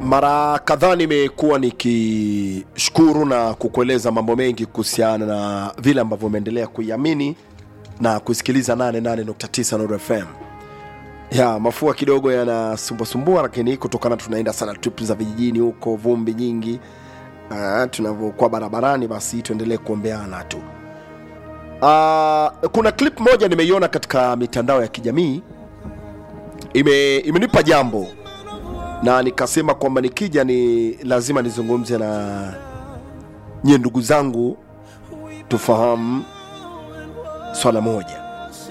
mara kadhaa nimekuwa nikishukuru na kukueleza mambo mengi kuhusiana na vile ambavyo umeendelea kuiamini na kusikiliza 88.9 Nuru FM. Ya mafua kidogo yanasumbuasumbua, lakini kutokana tunaenda sana trip za vijijini huko, vumbi nyingi, ah, tunavyokuwa barabarani, basi tuendelee kuombeana tu. Ah, kuna clip moja nimeiona katika mitandao ya kijamii ime, imenipa jambo na nikasema kwamba nikija ni lazima nizungumze na nyie ndugu zangu tufahamu swala moja.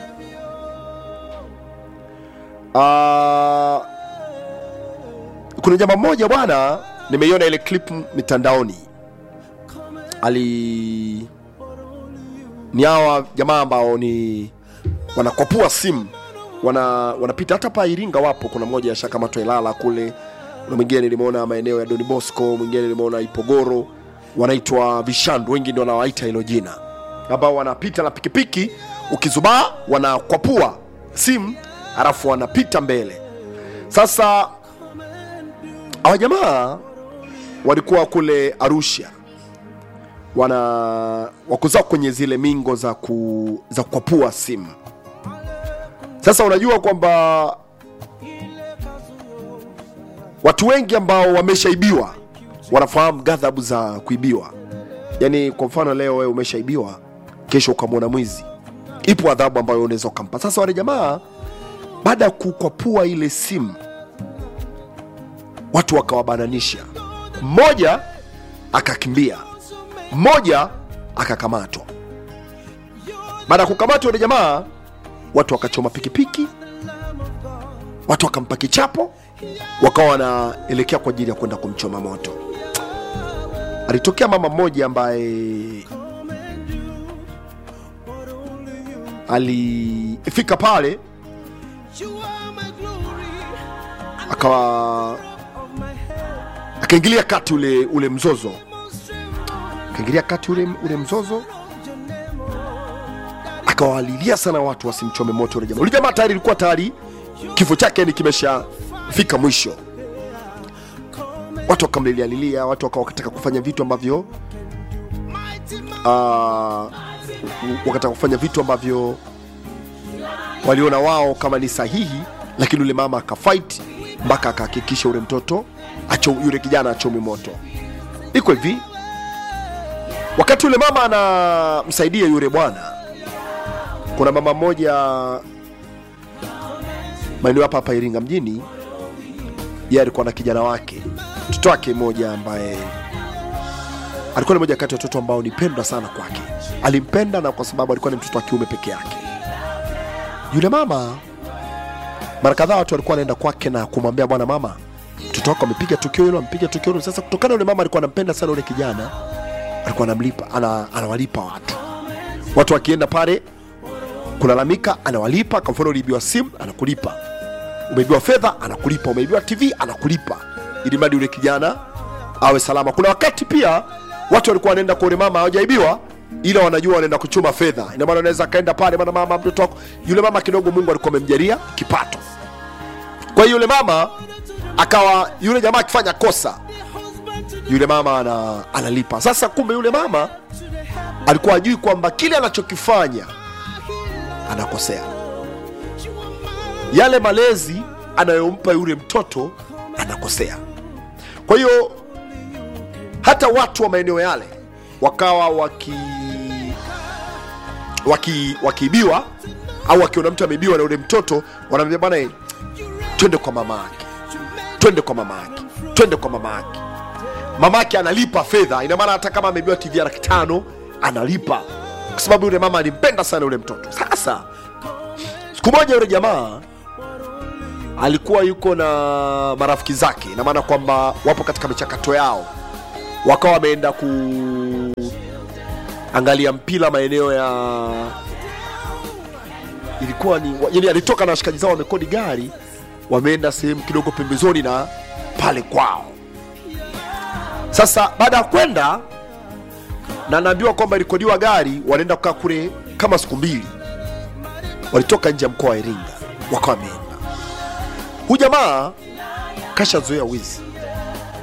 Ah, kuna jamaa mmoja bwana, nimeiona ile clip mitandaoni, ali ni hawa jamaa ambao ni wanakwapua simu wana wanapita hata pa Iringa wapo. Kuna mmoja ashakamatwa Ilala kule, kuna mwingine nilimwona maeneo ya Don Bosco, mwingine nilimwona Ipogoro, wanaitwa vishandu, wengi ndio wanawaita hilo jina, ambao wanapita na pikipiki, ukizubaa wanakwapua simu halafu wanapita mbele. Sasa hawa jamaa walikuwa kule Arusha, wana wakuzao kwenye zile mingo za ku, za kukwapua simu sasa unajua kwamba watu wengi ambao wameshaibiwa wanafahamu ghadhabu za kuibiwa. Yaani, kwa mfano leo wewe umeshaibiwa, kesho ukamwona mwizi, ipo adhabu ambayo unaweza ukampa. Sasa wale jamaa baada ya kukwapua ile simu, watu wakawabananisha, mmoja akakimbia, mmoja akakamatwa. Baada ya kukamatwa wale jamaa watu wakachoma pikipiki, watu wakampa kichapo, wakawa wanaelekea kwa ajili ya kwenda kumchoma moto. Alitokea mama mmoja ambaye alifika pale akawa akaingilia kati ule ule mzozo, akaingilia kati ule, ule mzozo akawalilia sana watu wasimchome moto ule jamaa. Ule jamaa tayari ilikuwa tayari kifo chake ni kimeshafika mwisho. Watu wakamlilialilia, watu wakawa wakataka kufanya vitu ambavyo uh, wakataka kufanya vitu ambavyo waliona wao kama ni sahihi, lakini ule mama akafight mpaka akahakikisha ule mtoto acho, yule kijana achome moto. Iko hivi, wakati ule mama anamsaidia yule bwana kuna mama mmoja maeneo hapa hapa Iringa mjini, yeye alikuwa na kijana wake, mtoto wake mmoja ambaye alikuwa ni moja kati ya watoto ambao ni pendwa sana kwake. Alimpenda na kwa sababu alikuwa ni mtoto wa kiume peke yake. Yule mama, mara kadhaa watu walikuwa wanaenda kwake na kumwambia, bwana mama, mtoto wako amepiga tukio hilo, amepiga tukio hilo. Sasa kutokana yule mama alikuwa anampenda sana yule kijana, alikuwa anamlipa, ana, anawalipa watu, watu wakienda pale kulalamika anawalipa. Kwa mfano, uliibiwa simu anakulipa, umeibiwa fedha anakulipa, umeibiwa TV anakulipa, ili mradi yule kijana awe salama. Kuna wakati pia watu walikuwa wanaenda kwa yule mama hawajaibiwa, ila wanajua wanaenda kuchuma fedha. Ina maana anaweza akaenda pale, bwana mama, mtoto wako yule mama kidogo, Mungu alikuwa amemjalia kipato. Kwa hiyo yule mama akawa, yule jamaa akifanya kosa, yule mama ana, analipa. Sasa kumbe yule mama alikuwa ajui kwamba kile anachokifanya anakosea. Yale malezi anayompa yule mtoto anakosea. Kwa hiyo hata watu wa maeneo yale wakawa waki waki wakiibiwa au wakiona mtu ameibiwa na yule mtoto, wanamwambia bwana, twende kwa mama yake, twende kwa mama yake, twende kwa mama yake. Mama yake analipa fedha, ina maana hata kama ameibiwa TV ya laki tano analipa kwa sababu yule mama alimpenda sana yule mtoto. Sasa siku moja yule jamaa alikuwa yuko na marafiki zake, ina maana kwamba wapo katika michakato yao, wakawa wameenda kuangalia mpira maeneo ya ilikuwa ni yani, alitoka na washikaji zao wamekodi gari, wameenda sehemu kidogo pembezoni na pale kwao. Sasa baada ya kwenda na naambiwa kwamba ilikodiwa gari, wanaenda kukaa kule kama siku mbili. Walitoka nje ya mkoa wa Iringa, wakawa wameenda. Huyu jamaa kashazoea wizi,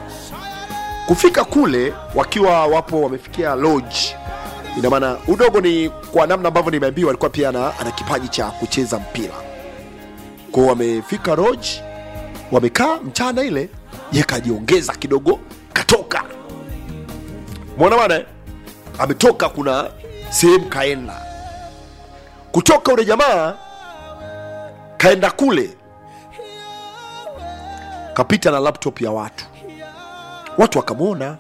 kufika kule wakiwa wapo wamefikia lodge ina maana udogo ni kwa namna ambavyo nimeambiwa alikuwa pia ana, ana kipaji cha kucheza mpira kwao wamefika lodge wamekaa mchana ile ye kajiongeza kidogo katoka mwona bana eh? ametoka kuna sehemu kaenda kutoka ule jamaa kaenda kule kapita na laptop ya watu watu wakamwona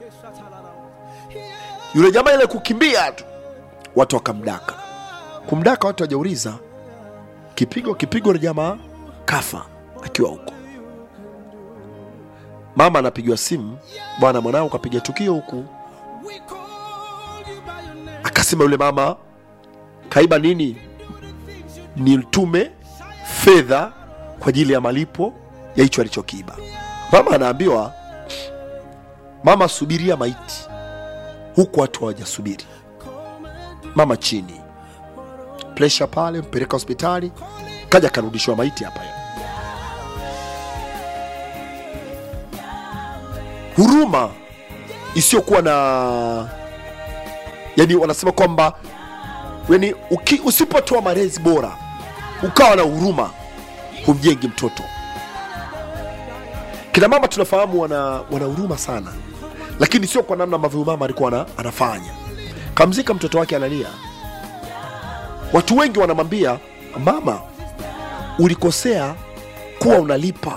yule jamaa ile kukimbia tu watu wakamdaka kumdaka watu wajauliza kipigo kipigo na jamaa kafa akiwa huko mama anapigiwa simu bwana mwanao kapiga tukio huku akasema yule mama kaiba nini nitume fedha kwa ajili ya malipo ya hicho alichokiiba mama anaambiwa mama subiria maiti huku watu hawajasubiri mama chini presha pale mpeleka hospitali kaja akarudishiwa maiti hapa huruma isiyokuwa na yani wanasema kwamba yani uki- usipotoa malezi bora ukawa na huruma humjengi mtoto kina mama tunafahamu wana, wana huruma sana lakini sio kwa namna ambavyo huyu mama alikuwa ana, anafanya kamzika mtoto wake analia watu wengi wanamwambia mama ulikosea kuwa unalipa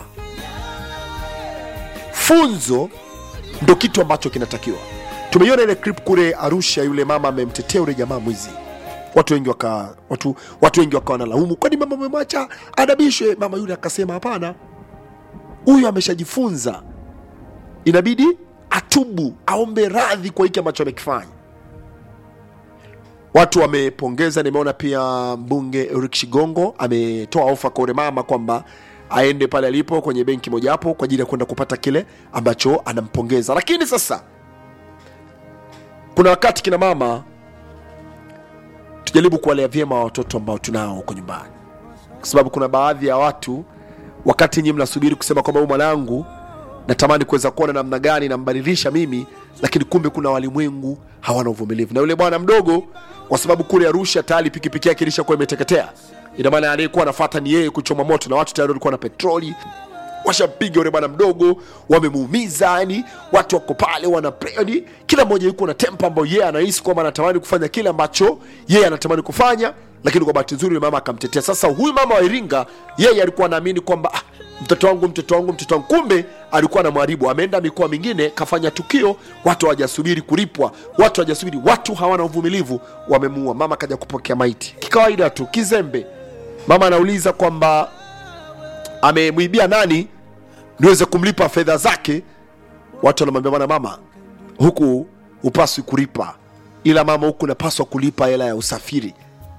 funzo ndo kitu ambacho kinatakiwa tumeiona ile clip kule arusha yule mama amemtetea yule jamaa mwizi watu wengi waka watu, watu wengi wakawa wanalaumu kwani mama umemwacha adabishwe mama yule akasema hapana huyu ameshajifunza inabidi atubu aombe radhi kwa hiki ambacho amekifanya watu wamepongeza nimeona pia mbunge Eric Shigongo ametoa ofa kwa yule mama kwamba aende pale alipo kwenye benki mojawapo kwa ajili ya kwenda kupata kile ambacho anampongeza lakini sasa kuna wakati kina mama tujaribu kuwalea vyema watoto ambao tunao huko nyumbani kwa sababu kuna baadhi ya watu wakati nyinyi mnasubiri kusema kwamba huyu mwanangu natamani kuweza kuona namna gani nambadilisha mimi lakini kumbe kuna walimwengu hawana uvumilivu na yule bwana mdogo kwa sababu kule arusha tayari pikipiki yake ilishakuwa imeteketea ina maana aliyekuwa anafata ni yeye kuchoma moto na watu tayari walikuwa na petroli washampiga yule bwana mdogo wamemuumiza yani watu wako pale wana yani, kila mmoja yuko na tempa ambayo yeye anahisi kwamba anatamani kufanya kile ambacho yeye anatamani kufanya lakini kwa bahati nzuri yule mama akamtetea sasa huyu mama wa iringa yeye alikuwa anaamini kwamba ah, mtoto wangu mtoto wangu mtoto wangu kumbe alikuwa na mwaribu ameenda mikoa mingine kafanya tukio watu hawajasubiri kulipwa watu hawajasubiri watu hawana uvumilivu wamemuua mama kaja kupokea maiti kikawaida tu kizembe mama anauliza kwamba amemwibia nani niweze kumlipa fedha zake watu wanamwambia bwana mama huku upaswi kulipa ila mama huku unapaswa kulipa hela ya usafiri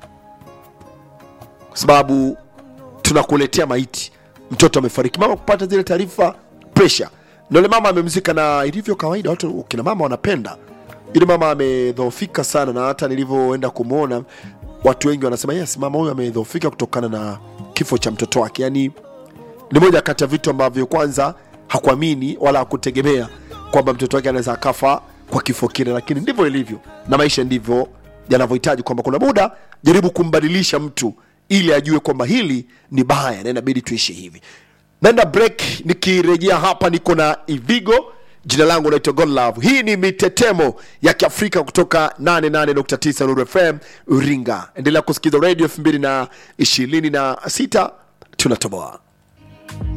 kwa sababu tunakuletea maiti mtoto amefariki mama kupata zile taarifa presha nole mama amemzika na ilivyo kawaida watu kina mama wanapenda ili mama amedhoofika sana na hata nilivyoenda kumwona watu wengi wanasema yes mama huyu amedhoofika kutokana na kifo cha mtoto wake yani ni moja kati ya vitu ambavyo kwanza hakuamini wala hakutegemea kwamba mtoto wake anaweza akafa kwa kifo kile lakini ndivyo ilivyo na maisha ndivyo yanavyohitaji kwamba kuna muda jaribu kumbadilisha mtu ili ajue kwamba hili ni baya na inabidi tuishi hivi naenda break nikirejea hapa niko na ivigo jina langu naitwa godlove hii ni mitetemo ya kiafrika kutoka 88.9 nuru fm uringa endelea kusikiza radio 226 tunatoboa